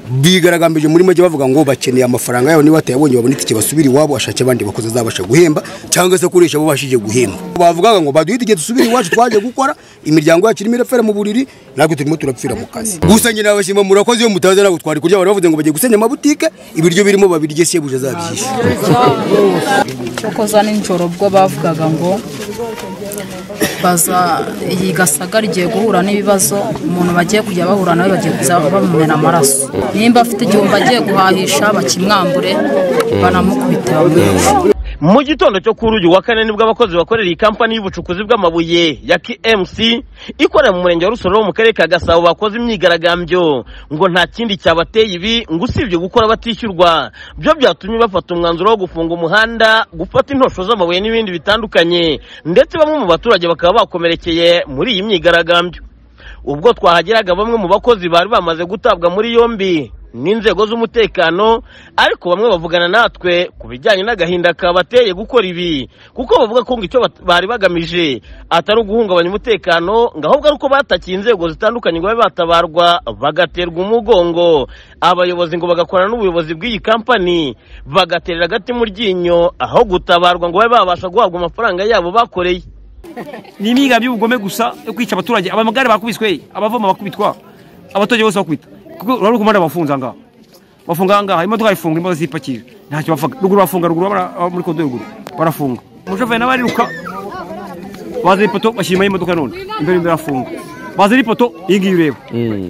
bigaragambije muri make bavuga ngo bakeneye amafaranga yabo niba batayabonye babona itike basubire iwabo bashake abandi bakozi azabasha guhemba cyangwa se kurisha abo bashije guhemba bavugaga ngo baduhe itike dusubire iwacu twaje gukora imiryango yacu irimo irapfira mu buriri natwe turimo turapfira mu kazi gusa njye nabashima murakoze iyo mutaza ntabwo twari kurya bari bavuze ngo bagiye gusenya amabutike ibiryo birimo babirye se buje azabyishe kuko za nijoro ubwo bavugaga ngo baza iyi gasaga rigiye guhura n'ibibazo umuntu bagiye kujya bahura nawe bagiye kuza bamumena amaraso nimba afite igihumbi agiye guhahisha bakimwambure banamukubita bamwica mu gitondo cyo kuri uyu wa kane nibwo abakozi bakorera iyi kampani y'ubucukuzi bw'amabuye ya KMC ikorera mu murenge wa Rusororo mu karere ka Gasabo bakoze imyigaragambyo ngo nta kindi cyabateye ibi ngo usibye gukora batishyurwa byo byatumye bafata umwanzuro wo gufunga umuhanda gufata intosho z'amabuye n'ibindi bitandukanye ndetse bamwe mu baturage bakaba bakomerekeye muri iyi myigaragambyo ubwo twahageraga bamwe mu bakozi bari bamaze gutabwa muri yombi n'inzego z'umutekano ariko bamwe bavugana natwe ku bijyanye n'agahinda kabateye gukora ibi kuko bavuga ko ngo icyo bari bagamije atari uguhungabanya umutekano ngo ahubwo ari uko batakiye inzego zitandukanye ngo babe batabarwa bagaterwa umugongo abayobozi ngo bagakorana n'ubuyobozi bw'iyi kampani bagaterera agati mu ryinyo aho gutabarwa ngo babe babasha guhabwa amafaranga yabo bakoreye ni imyiga y'ubugome gusa yo kwica abaturage abamagare bakubiswe abavoma bakubitwa abaturage bose bakubitwa kuko urabona ko umuhanda bafunze ahangaha bafunga ahangaha imodoka ifunga imodoka zipakije ntacyo bavuga ruguru bafunga ruguru muri kodo ruguru barafunga umushoferi nawe ariruka bazana ipoto bashyiramo imodoka none imbere imbere arafunga bazana ipoto iyi ngiyi ureba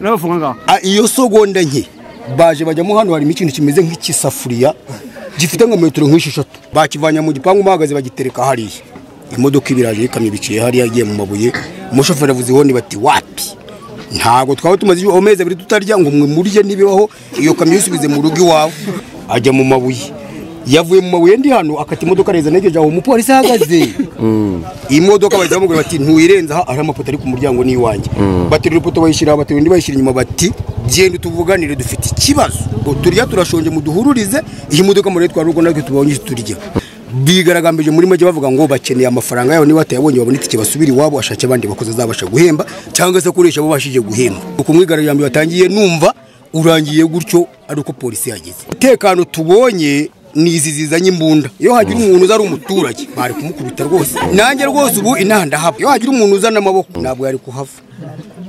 nawe bafunga ahangaha iyo sogonda nke baje bajyamo hano harimo ikintu kimeze nk'ikisafuriya gifite nka metero nk'esheshatu bakivanye mu gipangu bahagaze bagitereka hariya imodoka ibiraje y'ikamyo biciye hariya igiye mu mabuye umushoferi avuze ihoni bati wapi ntabwo twaba tumaze amezi abiri tutarya ngo murye n'ibibaho iyo kamyo uyisubize mu rugo iwawe ajya mu mabuye yavuye mu mabuye ndi hano akata imodoka neza negeje aho umupolisi ahagaze imodoka bahita bamubwira bati ntuyirenza aha hari amapoto ari ku muryango ni iwanjye baterura ipoto bayishyira baterura indi bayishyira inyuma bati genda tuvuganire dufite ikibazo turya turashonje muduhururize iyi modoka muri twari urwo natwe tubonye turya bigaragambije muri make bavuga ngo bakeneye amafaranga yabo niba batayabonye babona itike basubire iwabo ashake abandi bakozi azabasha guhemba cyangwa se kurisha abo bashije guhemba uko mwigaragambyo batangiye numva urangiye gutyo ari uko polisi yageze umutekano tubonye ni izi zizanye imbunda iyo hagira umuntu uza ari umuturage bari kumukubita rwose nanjye rwose ubu inaha ndahava iyo hagira umuntu uzana amaboko ntabwo yari kuhava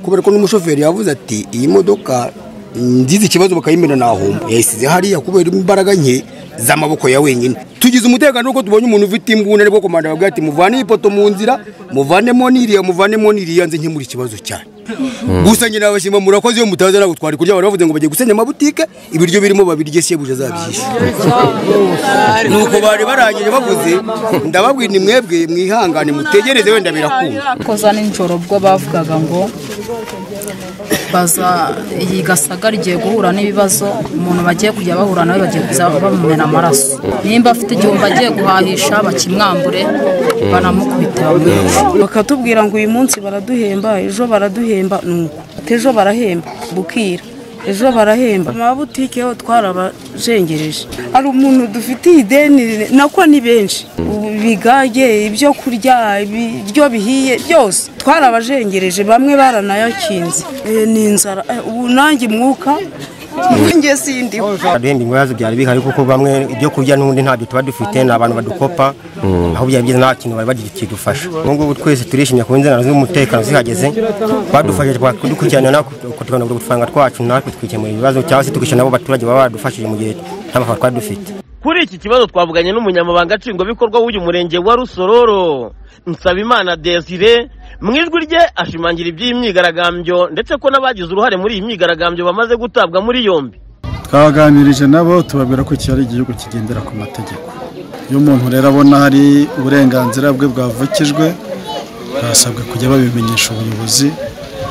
kubera ko n'umushoferi yavuze ati iyi modoka ngize ikibazo bakayimena nahomba yayisize hariya kubera imbaraga nke z'amaboko ya wenyine tugize umutekano nuko tubonye umuntu ufite imbunda ariko komanda bavuga ati muvane iyi poto mu nzira muvanemo n'iriya muvanemo n'iriya nze nkemura ikibazo cyane gusa njye nabashima murakoze iyo mutaza ntabwo twari kurya bari bavuze ngo bagiye gusenya amabutike ibiryo birimo babirye se buje azabyishe nuko bari barangije bavuze ndababwira ni mwebwe mwihangane mutegereze wenda birakunda koza nijoro ubwo bavugaga ngo baza iyi gasaga rigiye guhura n'ibibazo umuntu bagiye kujya bahura nawe bagiye kuza bamumena amaraso nimba afite igihumbi agiye guhahisha bakimwambure banamukubita bamwica bakatubwira ngo uyu munsi baraduhemba ejo baraduhemba nuko ejo barahemba bukira ejo barahemba amabutike yo twarabajengereje hari umuntu dufitiye ideni nako ni benshi bigage ibyo kurya ibiryo bihiye byose twarabajengereje bamwe baranayakinze ni inzara ubu nanjye mwuka njye sindi renda ibibazo byari bihari kuko bamwe ibyo kurya n'ubundi ntabyo tuba dufite ni abantu badukopa aho byari byiza nta kintu bari bagira kidufasha ubu ngubu twese turishimye ku nzego z'umutekano zihageze badufashije twakudukurikirana tukabona buri faranga twacu natwe twikemura ibibazo cyangwa se tukishyura nabo baturage baba badufashije mu gihe nta mafaranga twari dufite kuri iki kibazo twavuganye n'umunyamabanga nshingwabikorwa w'uyu murenge wa rusororo nsabimana desire mu ijwi rye ashimangira iby'iyi myigaragambyo ndetse ko n'abagize uruhare muri iyi myigaragambyo bamaze gutabwa muri yombi twaganirije nabo tubabwira ko iki ari igihugu kigendera ku mategeko iyo umuntu rero abona hari uburenganzira bwe bwavukijwe barasabwa kujya babimenyesha ubuyobozi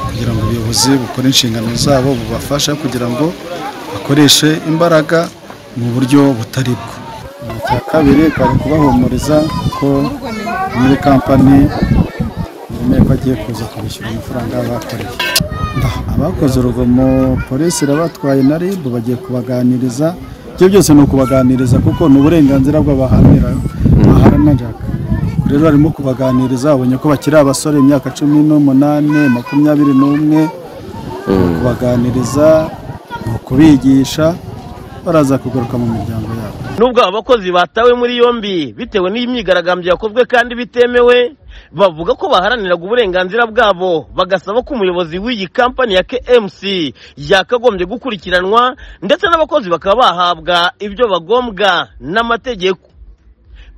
kugira ngo ubuyobozi bukore inshingano zabo bubafasha kugira ngo bakoreshe imbaraga mu buryo butari bwo icya kabiri bari kubahumuriza ko muri kampani ko agiye kuza kubishyura amafaranga bakoreye abakoze urugomo polisi irabatwaye na ribu bagiye kubaganiriza ibyo byose ni ukubaganiriza kuko ni uburenganzira bw'abahanira baharanaga rero barimo kubaganiriza babonye ko bakiri abasore imyaka cumi n'umunani makumyabiri n'umwe kubaganiriza ni uko kubigisha baraza kugaruka mu miryango yabo nubwo aba bakozi batawe muri yombi bitewe n'imyigaragambyo yakozwe kandi bitemewe bavuga ko baharaniraga uburenganzira bwabo bagasaba ko umuyobozi w'iyi kampani ya KMC yakagombye gukurikiranwa ndetse n'abakozi bakaba bahabwa ibyo bagombwa n'amategeko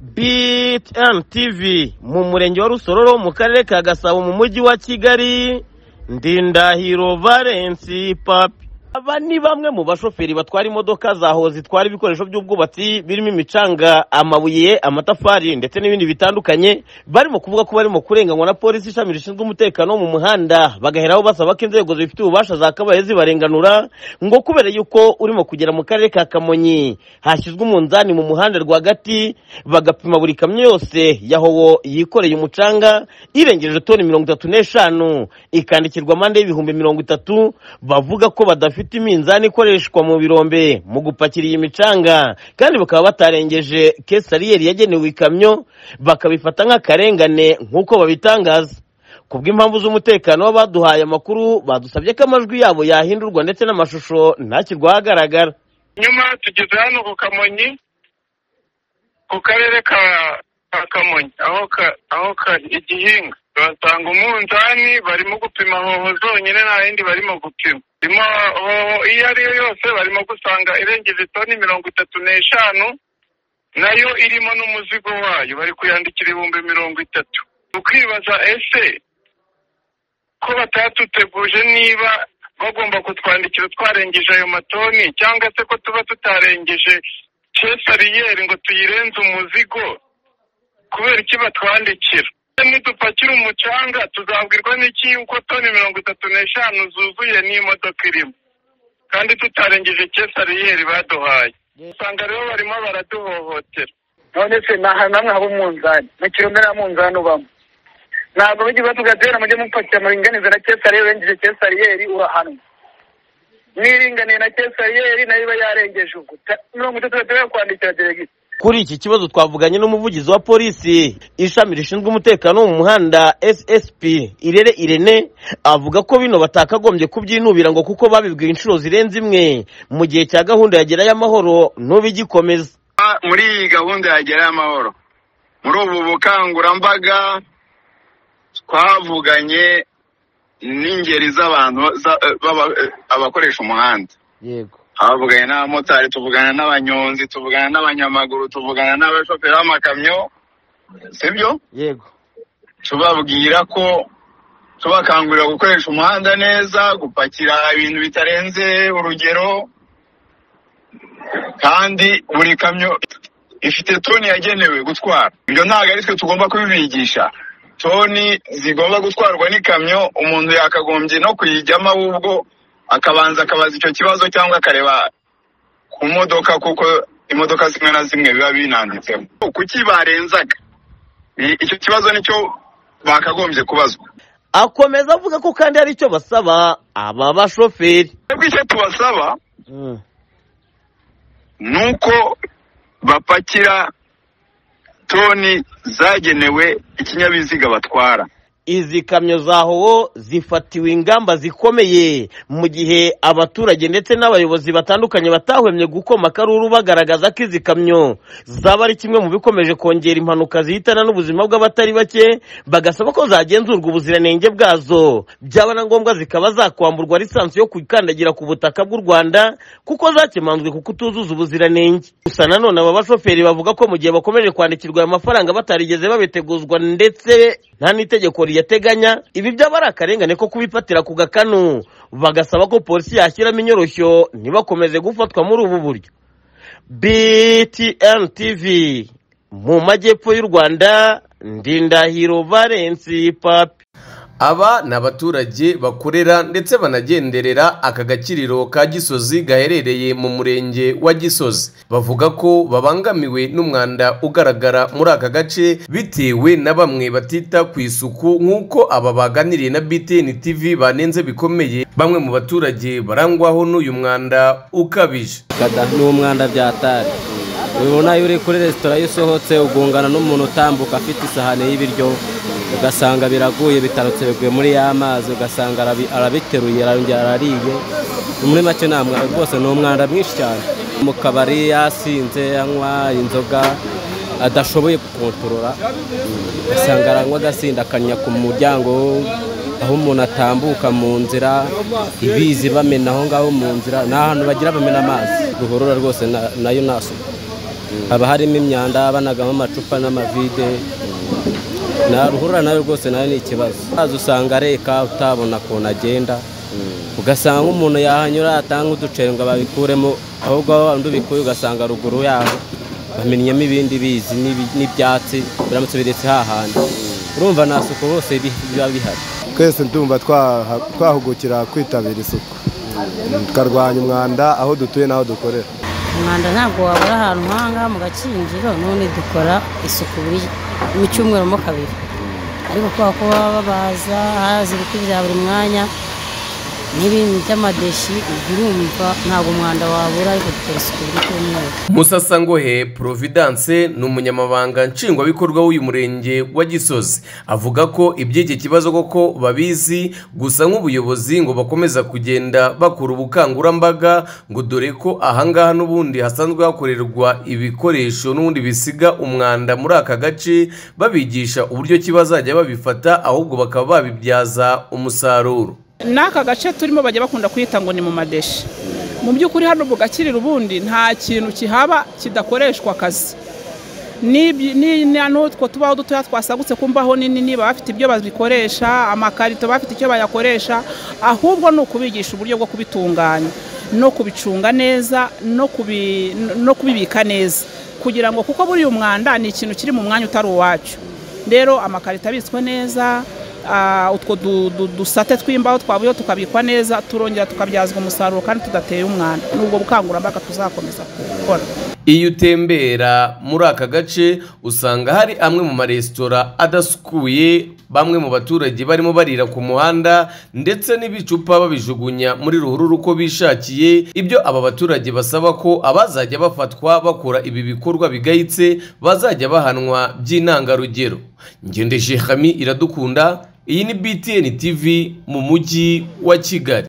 BTN TV mu murenge wa Rusororo mu karere ka Gasabo mu mujyi wa Kigali Ndindahiro Valence Papi aba ni bamwe mu bashoferi batwara imodoka za ho zitwara ibikoresho by'ubwubatsi birimo imicanga amabuye amatafari ndetse n'ibindi bitandukanye barimo kuvuga ko barimo kurenganywa na polisi ishami rishinzwe umutekano wo mu muhanda bagaheraho basaba ko inzego zibifitiye ububasha zakabaye zibarenganura ngo kubera yuko urimo kugera mu karere ka kamonyi hashyizwe umunzani mu muhanda rwagati bagapima buri kamyo yose yahowo yikoreye umucanga irengeje toni mirongo itatu n'eshanu ikandikirwa amande y'ibihumbi mirongo itatu bavuga ko badafite iminzani ikoreshwa mu birombe mu gupakira iyi micanga kandi bakaba batarengeje kesariyeri yagenewe ikamyo bakabifata nk'akarengane nk'uko babitangaza kubw'impamvu z'umutekano w'abaduhaye amakuru badusabye ko amajwi yabo yahindurwa ndetse n'amashusho ntashyirwa ahagaragara nyuma tugeze hano ku kamonyi ku karere ka ka kamonyi aho ka aho ka igihinga basanga umunzani barimo gupima hoho zonyine nta yindi barimo gupima Imo hoho iyo ari yo yose barimo gusanga irengeje toni mirongo itatu n'eshanu nayo irimo n'umuzigo wayo bari kuyandikira ibihumbi mirongo itatu ukibaza ese ko batatuteguje niba bagomba kutwandikira twarengeje ayo matoni cyangwa se ko tuba tutarengeje kesariyeri ngo tuyirenze umuzigo kubera iki batwandikira nidupakira umucanga tuzabwirwa n'iki yuko toni mirongo itatu n'eshanu zuzuye n'imodoka irimo kandi tutarengeje kesariyeri baduhaye usanga rero barimo baraduhohotera none se nta namwe haba umunzani na kilometero munzani ubamo ntabwo bijya batuga rero mujye mupakira muringanize na kesariyeri urengeje kesariyeri urahanwa niringaniye na kesariyeri nayo iba yarengeje ubwo Ta- mirongo itatu batemewe kwandikira deregisi kuri iki kibazo twavuganye n'umuvugizi wa polisi ishami rishinzwe umutekano wo mu muhanda ssp irere irene avuga ko bino batakagombye kubyinubira ngo kuko babibwiwe inshuro zirenze imwe mu gihe cya gahunda yagerayo amahoro ntube igikomeza muri iyi gahunda yagerayo amahoro muri ubu bukangurambaga twavuganye n'ingeri z'abantu za- b'aba- abakoresha umuhanda yego twavuganye n'abamotari tuvugana n'abanyonzi tuvugana n'abanyamaguru tuvugana n'abashoferi b'amakamyo sibyo yego tubabwira ko tubakangurira gukoresha umuhanda neza gupakira ibintu bitarenze urugero kandi buri kamyo ifite toni yagenewe gutwara ibyo ntabwo ari twe tugomba kubibigisha toni zigomba gutwarwa n'ikamyo umuntu yakagombye no kuyijyamo ahubwo akabanza akabaza icyo kibazo cyangwa akareba ku modoka kuko imodoka zimwe na zimwe biba binanditseho kuki barenzaga I- icyo kibazo nicyo bakagombye kubazwa akomeza avuga ko kandi hari icyo basaba aba bashoferi twebwe icyo tubasaba ni uko bapakira toni zagenewe ikinyabiziga batwara izi kamyo za howo zifatiwe ingamba zikomeye mu gihe abaturage ndetse n'abayobozi batandukanye batahwemye gukoma akaruru bagaragaza ko izi kamyo zaba ari kimwe mu bikomeje kongera impanuka zihitana n'ubuzima bw'abatari bake bagasaba ko zagenzurwa ubuziranenge bwazo byaba na ngombwa zikaba zakwamburwa lisansi yo kukandagira ku butaka bw'u Rwanda kuko zakemanzwe ku kutuzuza ubuziranenge gusa nanone aba bashoferi bavuga ko mu gihe bakomeje kwandikirwa aya mafaranga batarigeze babiteguzwa ndetse nta n'itegeko riyateganya ibi byaba ari akarengane ko kubifatira ku gakanu bagasaba ko polisi yashyiramo inyoroshyo ntibakomeze gufatwa muri ubu buryo btn tv mu majyepfo y'u rwanda ndindahiro valensi papi aba ni abaturage bakorera ndetse banagenderera aka gakiriro ka gisozi gaherereye mu murenge wa gisozi bavuga ko babangamiwe n'umwanda ugaragara muri aka gace bitewe na bamwe batita ku isuku nk'uko aba baganiriye na btn tv banenze bikomeye bamwe mu baturage barangwaho n'uyu mwanda ukabije kada ni umwanda byatari ubibona iyo uri kuri resitora iyo usohotse ugongana n'umuntu utambuka afite isahani y'ibiryo ugasanga biraguye bitarutse biguye muri ya mazi ugasanga arabi- arabiteruye arongera arariye muri make nta mwanda rwose ni umwanda mwinshi cyane mu kabari yasinze anywa inzoga adashoboye gukontorora usanga aranywa agasindakanya ku muryango aho umuntu atambuka mu nzira ibizi bamena aho ngaho mu nzira ni ahantu bagira bamena amazi ruhurura rwose na- nayo nta suku haba harimo imyanda banagamo amacupa n'amavide na ruhurura nayo rwose nayo ni ikibazo mazi usanga areka utabona ukuntu agenda ugasanga umuntu yahanyura atanga uduceri ngo babikuremo ahubwo aho undi ubikuye ugasanga ruguru yaho bamennyemo ibindi bizi n'ibi- n'ibyatsi biramutse biretse hahandi urumva nta suku hose bi- biba bihari twese ndumva twaha- twahugukira kwitabira isuku tukarwanya umwanda aho dutuye n'aho dukorera umwanda ntabwo wabura ahantu nk'ahangaha mu gakinjiro none dukora isuku buri mu cyumweru mo kabiri ariko kubera ko baba babaza haza ibiti bya buri mwanya n'ibintu by'amadeshi birumva ntabwo umwanda wabura ariko dukora isuku buri cyumweru musasangohe providence ni umunyamabanga nshingwabikorwa w'uyu murenge wa gisozi avuga ko iby'iki kibazo koko babizi gusa nk'ubuyobozi ngo bakomeza kugenda bakora ubukangurambaga ngo dore ko ahangaha n'ubundi hasanzwe hakorerwa ibikoresho n'ubundi bisiga umwanda muri aka gace babigisha uburyo ki bazajya babifata ahubwo bakaba babibyaza umusaruro n'aka gace turimo bajya bakunda kwita ngo ni mu madeshi mu by'ukuri hano bugakirira ubundi nta kintu kihaba kidakoreshwa akazi N'ibyi- ni- ni- n'utwo tubaho dutoya twasagutse ku mbaho nini niba bafite ibyo babikoresha amakarito bafite icyo bayakoresha ahubwo ni ukubigisha uburyo bwo kubitunganya no kubicunga neza no kubi- no kubibika neza kugira ngo kuko buriya umwanda ni ikintu kiri mu mwanya utari uwacu rero amakarito abitswe neza ah, utwo du- du- dusate tw'imbaho twavuyeho tukabikwa neza turongera tukabyazwa umusaruro kandi tudateye umwanda ni ubwo bukangurambaga tuzakomeza gukora Iyo utembera muri aka gace usanga hari amwe mu maresitora adasukuye bamwe mu baturage barimo barira ku muhanda ndetse n'ibicupa babijugunya muri ruhurura uko bishakiye ibyo aba baturage basaba ko abazajya bafatwa bakora ibi bikorwa bigayitse bazajya bahanwa by'intangarugero ngendeje hami iradukunda iyi ni btn tv mu mujyi wa kigali